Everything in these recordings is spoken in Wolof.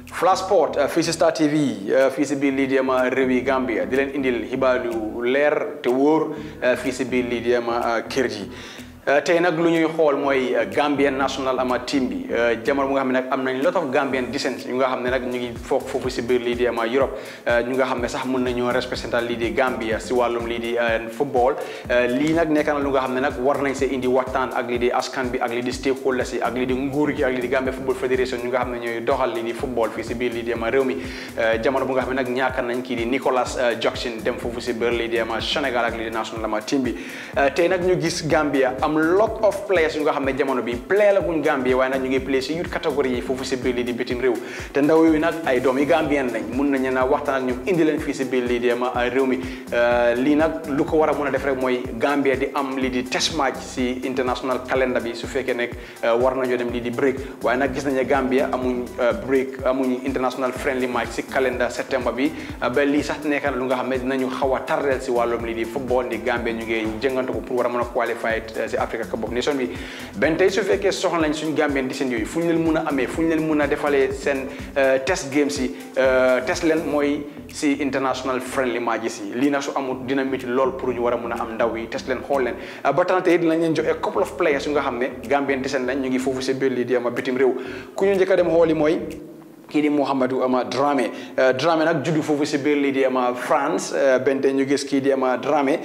Flash Sport fii si Star TV fii si biir lii di ama réewi Gambia di leen indil xibaar yu leer te wóor fii si biir lii di ama kër gi tey nag lu ñuy xool mooy Gambian national ama team bi jamono bu nga xam ne nag am nañ lot of Gambian descent ñu nga xam ne nag ñu ngi foofu foofu si biir lii di ama Europe ñu nga xam ne sax mën nañoo représenté lii di Gambia si wàllum lii di football lii nag nekk na lu nga xam ne nag war nañ see indi waxtaan ak lii di askan bi ak lii di stakeholders yi ak lii di nguur gi ak lii di Gambia Football Federation ñu nga xam ne ñooy doxal lii di football fii si biir lii di ama réew mi jamono bu nga xam ne nag ñaaka nañ kii di Nicolas Jackson dem foofu si biir lii di ama Sénégal ak lii di national ama team bi tey nag ñu gis Gambia am lot of players yu nga xam ne jamono bi play la guñ Gambia waaye nag ñu ngi play si youth catégorie yi foofu si biir lii di bitim réew te ndaw yooyu nag ay doom yi Gambien lañ mun nañu na waxtaan ak ñoom indi leen fii si biir lii di ama réew mi lii nag lu ko war a mun a def rek mooy Gambia di am lii di test match si international calendar bi su fekkee nekk war nañoo dem lii di break waaye nag gis nañu ne Gambia amuñ break amuñ international friendly match si calendar septembre bi ba lii sax nekk na lu nga xam ne dinañu xaw a tardeel si wàllum lii di football ndi Gambia ñu ngi jëngantu ko pour war a mën a qualifier si Africa Cup of Nations bi benn tey su fekkee soxla nañ suñu Gambien di seen yooyu fu ñu leen mun a amee fu ñu leen mun a defalee seen test games yi test leen mooy si international friendly matches yi lii nag su amul dina métti lool pour ñu war a mun a am ndaw yi test leen xool leen ba tax tey dinañ leen jox a couple of players yu nga xam ne Gambien di seen lañ ñu ngi foofu si biir lii di ama bitim réew ku ñu njëkk a dem xooli mooy kii di Mouhamadou ama Dramé Dramé nag juddu foofu si biir lii di ama France bente ñu gis kii di ama Dramé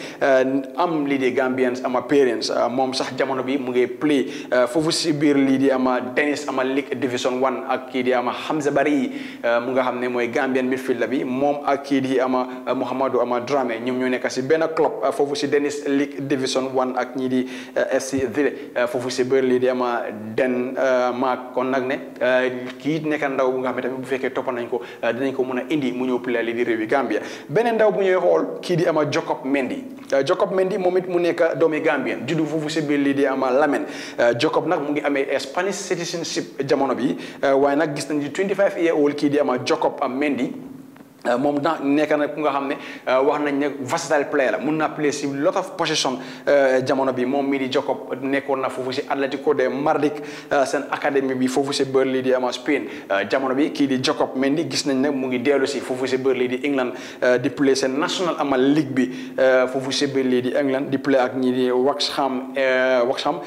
am lii di Gambians ama parents moom sax jamono bi mu ngi play foofu si biir lii di ama tennis ama League Division One ak kii di ama Hamza Bari mu nga xam ne mooy Gambian midfielder bi moom ak kii di ama Mouhamadou ama Dramé ñoom ñoo nekk si benn club foofu si tennis League Division One ak ñii di FC Ville foofu si biir lii di ama Denmark kon nag ne kii nekk ndaw bu nga xam ne tamit bu fekkee toppa nañ ko dinañ ko mën a indi mu ñëw play li di réewi Gambia beneen ndaw bu ñuy xool kii di ama Jacob Mendy Jacob Mendy moom it mu nekk doomi Gambien juddu foofu si biir lii di ama Lamen Jacob nag mu ngi amee Spanish citizenship jamono bi waaye nag gis nañ di 25 year old kii di ama Jacob Mendy moom na nekk na ku nga xam ne wax nañ ne versatile player la mun naa play si lot of position jamono bi moom mii di Jacob nekkoon na foofu si Atlético de Madrid seen académie bi foofu si Burnley di ama Spain jamono bi kii di Jacob Mendy gis nañ ne mu ngi dellu si foofu si Burnley di England di play seen national ama league bi foofu si Burnley di England di play ak ñi di Waxham Waxham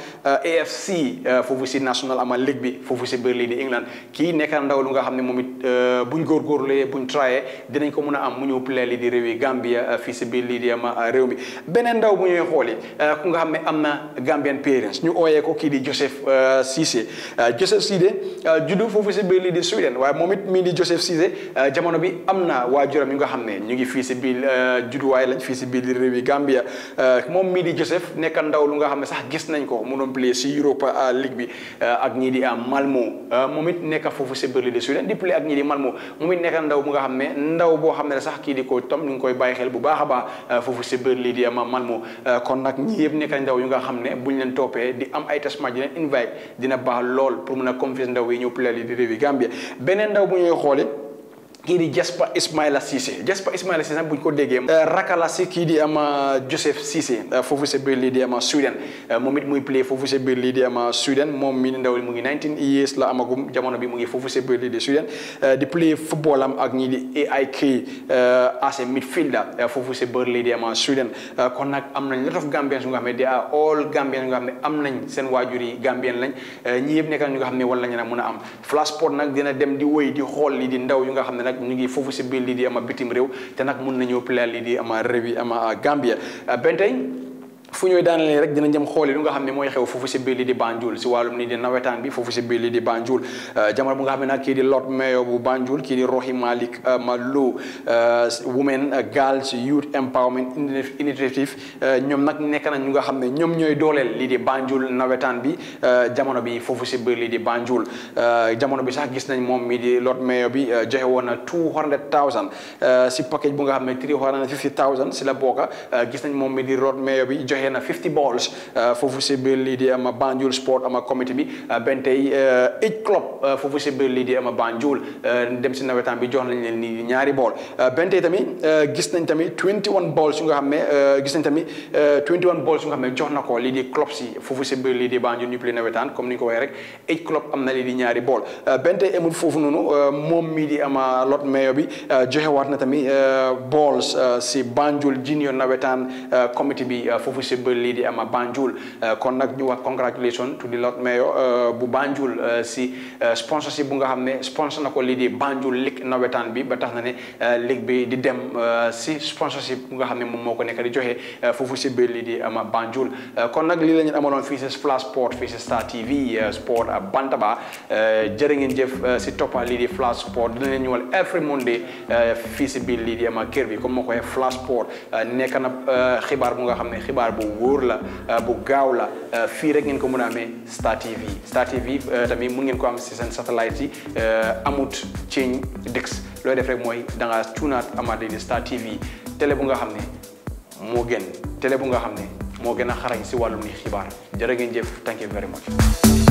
AFC foofu si national ama league bi foofu si Burnley di England kii nekk na ndaw lu nga xam ne moom it buñ góorgóorlee buñ trayé dinañ ko mën a am mu ñëw play lii di réewi Gambia fii si biir lii di ama réew mi beneen ndaw bu ñuy xooli ku nga xam ne am na Gambian parents ñu ooyee ko kii di Joseph Cissé Joseph Cissé juddu foofu si biir lii di Sweden waaye moom it mii di Joseph Cissé jamono bi am na waajuram yu nga xam ne ñu ngi fii si biir judduwaay lañ fii si biir lii réewi Gambia moom mii di Joseph nekk ndaw lu nga xam ne sax gis nañ ko mu doon play si Europa League bi ak ñii di Malmo moom it nekk foofu si biir lii di Sweden di play ak ñii di Malmo moom it nekk ndaw bu nga xam ne ndaw boo xam ne sax kii di ko tom ñu ngi koy bàyyi xel bu baax a baax foofu si biir lii di ama Malmo kon nag ñii yëpp nekk ndaw yu nga xam ne buñ leen toppee di am ay test match di leen invite dina baax lool pour mun a confiance ndaw yi ñëw play lii di réewi Gambia beneen ndaw bu ñuy xoole kii di Jasper Ismaila Cissé Jasper Ismaila Cissé nag bu ñu ko déggee rakala si kii di ama Joseph Cissé foofu si biir lii di ama Sweden moom it muy play foofu si biir lii di ama Sweden moom mi ndaw mu ngi 19 years la amagum jamono bi mu ngi foofu si biir lii di Sweden di play football am ak ñii di AIK as a midfielder foofu si biir lii di ama Sweden kon nag am nañ lot of Gambians yu nga xam ne they are all Gambians yu nga xam ne am nañ seen waajur yi Gambien lañ ñii yëpp nekk ñu nga xam ne wala ñu na mun a am Flash Sport nag dina dem di wéy di xool lii di ndaw yu nga xam ne nag ñu ngi foofu si biir lii di ama bitim réew te nag mun nañoo play lii di ama réew yi ama Gambia benn tey fu ñooy daanalee rek dina jëm xooli lu nga xam ne mooy xew foofu si biir lii di Banjul si wàllum nii di nawetaan bi foofu si biir lii di Banjul jamono bu nga xam ne nag kii di Lord Mayor bu Banjul kii di Rohey Malick Malo Women Girls Youth Empowerment Initiative ñoom nag nekk nañ ñu nga xam ne ñoom ñooy dooleel lii di Banjul nawetaan bi jamono bi foofu si biir lii di Banjul jamono bi sax gis nañ moom mii di Lord Mayor bi joxe woon na two hundred thousand si package bu nga xam ne three hundred and fifty thousand si la bokka gis nañ moom mii di Lord Mayor bi joxe joxe na 50 balls foofu si biir lii di ama Banjul sport ama committee bi benn tey eight club foofu si biir lii di ama Banjul dem si nawetaan bi jox nañ leen ni ñaari bool benn tey tamit gis nañ tamit 21 balls yu nga xam ne gis nañ tamit 21 balls yu nga xam ne jox na ko lii di club si foofu si biir lii di Banjul ñu play nawetaan comme ni ñu ko waxee rek eight club am na lii di ñaari bool benn tey amul foofu noonu moom mii di ama lot mayo bi joxewaat na tamit balls si Banjul junior nawetaan committee bi foofu si biir lii di ama Banjul kon nag ñu wax congratulation to the lot mayo bu Banjul si sponsorship bu nga xam ne sponsor na ko lii di Banjul League nawetaan bi ba tax na ne ligue bi di dem si sponsorship bu nga xam ne moom moo ko nekk di joxe foofu si biir lii di ama Banjul kon nag lii la ñu amaloon fii si Flash Sport fii si Star TV Sport Bantaba jërë ngeen jëf si toppa lii di Flash Sport dina leen ñëwal every Monday fii si biir lii di ama kër bi comme moo ko waxee Flash Sport nekk na xibaar bu nga xam ne xibaar bu wóor la bu gaaw la fii rek ngeen ko mën a amee Star TV Star TV tamit mun ngeen ko am si seen satellite yi amut change dix looy def rek mooy da nga tuunaat amaat lii di Star TV télé bu nga xam ne moo gën télé bu nga xam ne moo gën a xarañ si wàllum ni xibaar jërë ngeen jëf thank you very much